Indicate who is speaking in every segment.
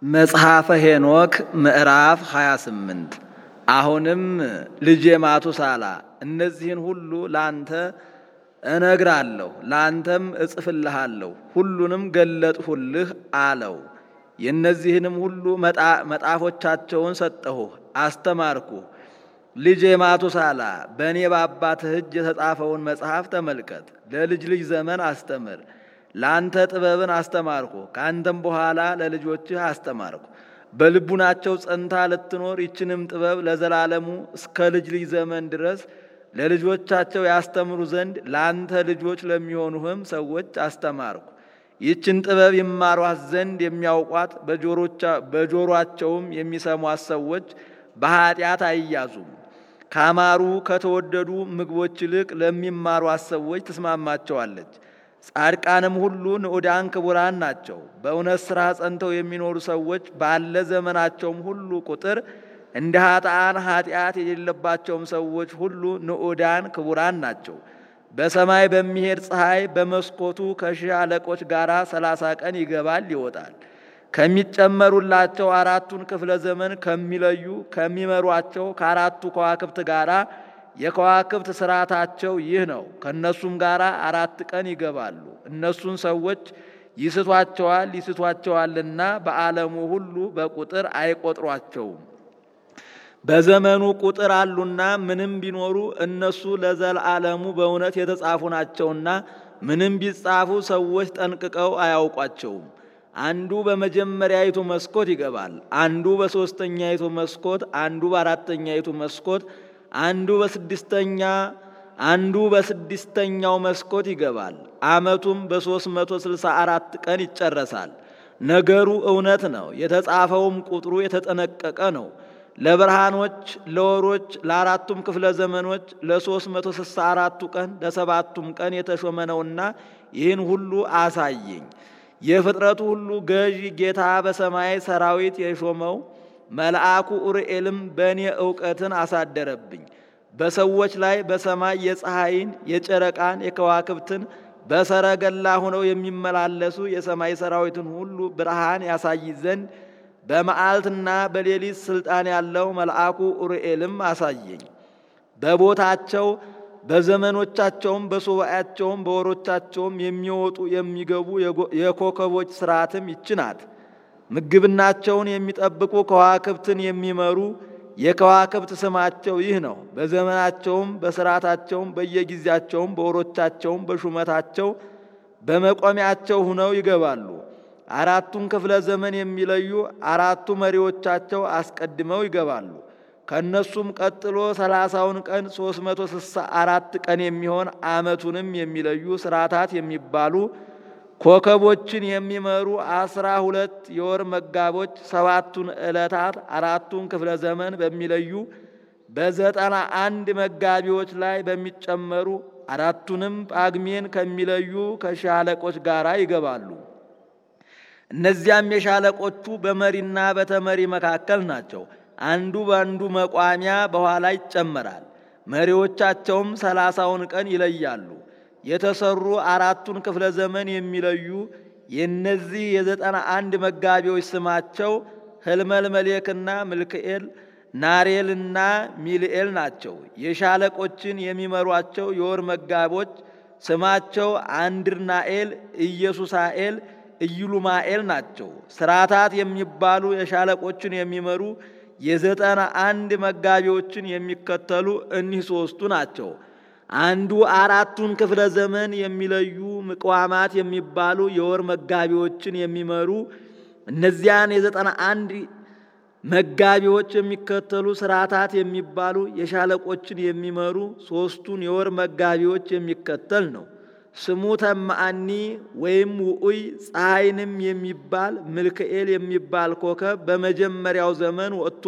Speaker 1: መጽሐፈ ሄኖክ ምዕራፍ 28 አሁንም ልጄ ማቱሳላ እነዚህን ሁሉ ላንተ እነግራለሁ፣ ላንተም እጽፍልሃለሁ፣ ሁሉንም ገለጥሁልህ አለው። የእነዚህንም ሁሉ መጣፎቻቸውን ሰጠሁህ፣ አስተማርኩህ። ልጄ ማቱሳላ በእኔ በአባትህ እጅ የተጻፈውን መጽሐፍ ተመልከት፣ ለልጅ ልጅ ዘመን አስተምር። ለአንተ ጥበብን አስተማርኩ፣ ከአንተም በኋላ ለልጆችህ አስተማርኩ። በልቡናቸው ጸንታ ልትኖር ይችንም ጥበብ ለዘላለሙ እስከ ልጅ ልጅ ዘመን ድረስ ለልጆቻቸው ያስተምሩ ዘንድ ለአንተ ልጆች ለሚሆኑህም ሰዎች አስተማርኩ። ይችን ጥበብ ይማሯት ዘንድ የሚያውቋት በጆሮአቸውም የሚሰሟት ሰዎች በኀጢአት አይያዙም። ካማሩ ከተወደዱ ምግቦች ይልቅ ለሚማሯት ሰዎች ትስማማቸዋለች። ጻድቃንም ሁሉ ንዑዳን ክቡራን ናቸው። በእውነት ሥራ ጸንተው የሚኖሩ ሰዎች ባለ ዘመናቸውም ሁሉ ቁጥር እንደ ኃጥአን ኃጢአት የሌለባቸውም ሰዎች ሁሉ ንዑዳን ክቡራን ናቸው። በሰማይ በሚሄድ ፀሐይ በመስኮቱ ከሺህ አለቆች ጋር ሰላሳ ቀን ይገባል ይወጣል። ከሚጨመሩላቸው አራቱን ክፍለ ዘመን ከሚለዩ ከሚመሯቸው ከአራቱ ከዋክብት ጋራ የከዋክብት ስርዓታቸው ይህ ነው። ከእነሱም ጋር አራት ቀን ይገባሉ። እነሱን ሰዎች ይስቷቸዋል ይስቷቸዋልና በዓለሙ ሁሉ በቁጥር አይቆጥሯቸውም። በዘመኑ ቁጥር አሉና ምንም ቢኖሩ እነሱ ለዘላለሙ በእውነት የተጻፉ ናቸውና ምንም ቢጻፉ ሰዎች ጠንቅቀው አያውቋቸውም። አንዱ በመጀመሪያይቱ መስኮት ይገባል፣ አንዱ በሦስተኛይቱ መስኮት፣ አንዱ በአራተኛይቱ መስኮት አንዱ በስድስተኛ አንዱ በስድስተኛው መስኮት ይገባል። ዓመቱም በ364 ቀን ይጨረሳል። ነገሩ እውነት ነው፣ የተጻፈውም ቁጥሩ የተጠነቀቀ ነው። ለብርሃኖች፣ ለወሮች፣ ለአራቱም ክፍለ ዘመኖች ለ364ቱ ቀን ለሰባቱም ቀን የተሾመ ነውና ይህን ሁሉ አሳየኝ። የፍጥረቱ ሁሉ ገዥ ጌታ በሰማይ ሰራዊት የሾመው መልአኩ ኡርኤልም በእኔ እውቀትን አሳደረብኝ። በሰዎች ላይ በሰማይ የፀሐይን፣ የጨረቃን፣ የከዋክብትን በሰረገላ ሆነው የሚመላለሱ የሰማይ ሰራዊትን ሁሉ ብርሃን ያሳይ ዘንድ በመዓልትና በሌሊት ሥልጣን ያለው መልአኩ ኡርኤልም አሳየኝ። በቦታቸው በዘመኖቻቸውም በሱባኤያቸውም በወሮቻቸውም የሚወጡ የሚገቡ የኮከቦች ስርዓትም ይችናት። ምግብናቸውን የሚጠብቁ ከዋክብትን የሚመሩ የከዋክብት ስማቸው ይህ ነው። በዘመናቸውም በስርዓታቸውም በየጊዜያቸውም በወሮቻቸውም በሹመታቸው በመቆሚያቸው ሁነው ይገባሉ። አራቱን ክፍለ ዘመን የሚለዩ አራቱ መሪዎቻቸው አስቀድመው ይገባሉ። ከእነሱም ቀጥሎ ሰላሳውን ቀን ሦስት መቶ ስልሳ አራት ቀን የሚሆን ዓመቱንም የሚለዩ ስርዓታት የሚባሉ ኮከቦችን የሚመሩ አስራ ሁለት የወር መጋቦች ሰባቱን ዕለታት አራቱን ክፍለ ዘመን በሚለዩ በዘጠና አንድ መጋቢዎች ላይ በሚጨመሩ አራቱንም ጳግሜን ከሚለዩ ከሻለቆች ጋር ይገባሉ። እነዚያም የሻለቆቹ በመሪና በተመሪ መካከል ናቸው። አንዱ በአንዱ መቋሚያ በኋላ ይጨመራል። መሪዎቻቸውም ሰላሳውን ቀን ይለያሉ። የተሰሩ አራቱን ክፍለ ዘመን የሚለዩ የእነዚህ የዘጠና አንድ መጋቢዎች ስማቸው ህልመልመሌክና ምልክኤል፣ ናሬልና ሚልኤል ናቸው። የሻለቆችን የሚመሯቸው የወር መጋቦች ስማቸው አንድርናኤል፣ ኢየሱሳኤል፣ ኢዩሉማኤል ናቸው። ስርዓታት የሚባሉ የሻለቆችን የሚመሩ የዘጠና አንድ መጋቢዎችን የሚከተሉ እኒህ ሦስቱ ናቸው። አንዱ አራቱን ክፍለ ዘመን የሚለዩ ምቅዋማት የሚባሉ የወር መጋቢዎችን የሚመሩ እነዚያን የዘጠና አንድ መጋቢዎች የሚከተሉ ስርዓታት የሚባሉ የሻለቆችን የሚመሩ ሦስቱን የወር መጋቢዎች የሚከተል ነው። ስሙ ተማአኒ ወይም ውዑይ ፀሐይንም የሚባል ምልክኤል የሚባል ኮከብ በመጀመሪያው ዘመን ወጥቶ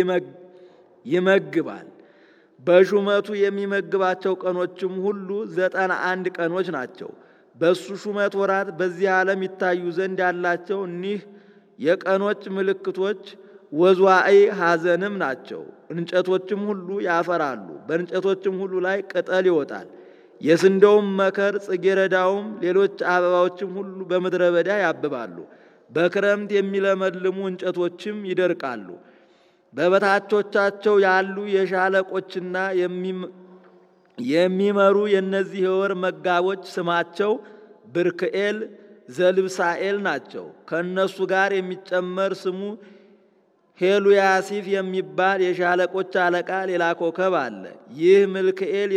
Speaker 1: ይመግባል። በሹመቱ የሚመግባቸው ቀኖችም ሁሉ ዘጠና አንድ ቀኖች ናቸው። በሱ ሹመት ወራት በዚህ ዓለም ይታዩ ዘንድ ያላቸው እኒህ የቀኖች ምልክቶች ወዝዋዕይ ሐዘንም ናቸው። እንጨቶችም ሁሉ ያፈራሉ፣ በእንጨቶችም ሁሉ ላይ ቅጠል ይወጣል። የስንዴውም መከር ጽጌረዳውም ሌሎች አበባዎችም ሁሉ በምድረ በዳ ያብባሉ። በክረምት የሚለመልሙ እንጨቶችም ይደርቃሉ። በበታቾቻቸው ያሉ የሻለቆችና የሚመሩ የእነዚህ የወር መጋቦች ስማቸው ብርክኤል ዘልብሳኤል ናቸው። ከእነሱ ጋር የሚጨመር ስሙ ሄሉያሲፍ የሚባል የሻለቆች አለቃ ሌላ ኮከብ አለ። ይህ ምልክኤል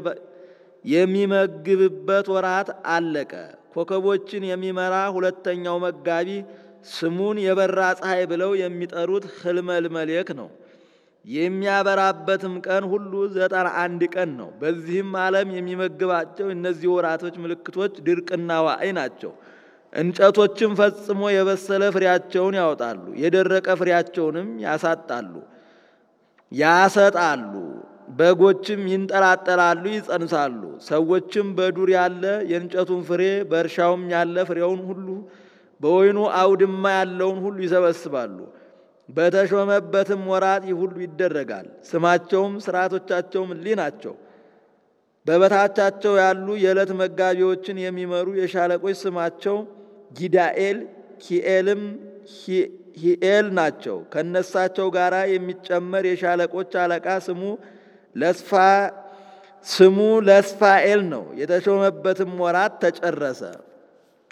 Speaker 1: የሚመግብበት ወራት አለቀ። ኮከቦችን የሚመራ ሁለተኛው መጋቢ ስሙን የበራ ፀሐይ ብለው የሚጠሩት ህልመልመሌክ ነው። የሚያበራበትም ቀን ሁሉ ዘጠና አንድ ቀን ነው። በዚህም ዓለም የሚመግባቸው እነዚህ ወራቶች ምልክቶች ድርቅና ዋዕይ ናቸው። እንጨቶችም ፈጽሞ የበሰለ ፍሬያቸውን ያወጣሉ፣ የደረቀ ፍሬያቸውንም ያሳጣሉ ያሰጣሉ። በጎችም ይንጠላጠላሉ፣ ይጸንሳሉ። ሰዎችም በዱር ያለ የእንጨቱን ፍሬ በእርሻውም ያለ ፍሬውን ሁሉ በወይኑ አውድማ ያለውን ሁሉ ይሰበስባሉ። በተሾመበትም ወራት ይህ ሁሉ ይደረጋል። ስማቸውም ስርዓቶቻቸውም እሊህ ናቸው። በበታቻቸው ያሉ የዕለት መጋቢዎችን የሚመሩ የሻለቆች ስማቸው ጊዳኤል፣ ኪኤልም ሂኤል ናቸው። ከነሳቸው ጋር የሚጨመር የሻለቆች አለቃ ስሙ ለስፋ ስሙ ለስፋኤል ነው። የተሾመበትም ወራት ተጨረሰ።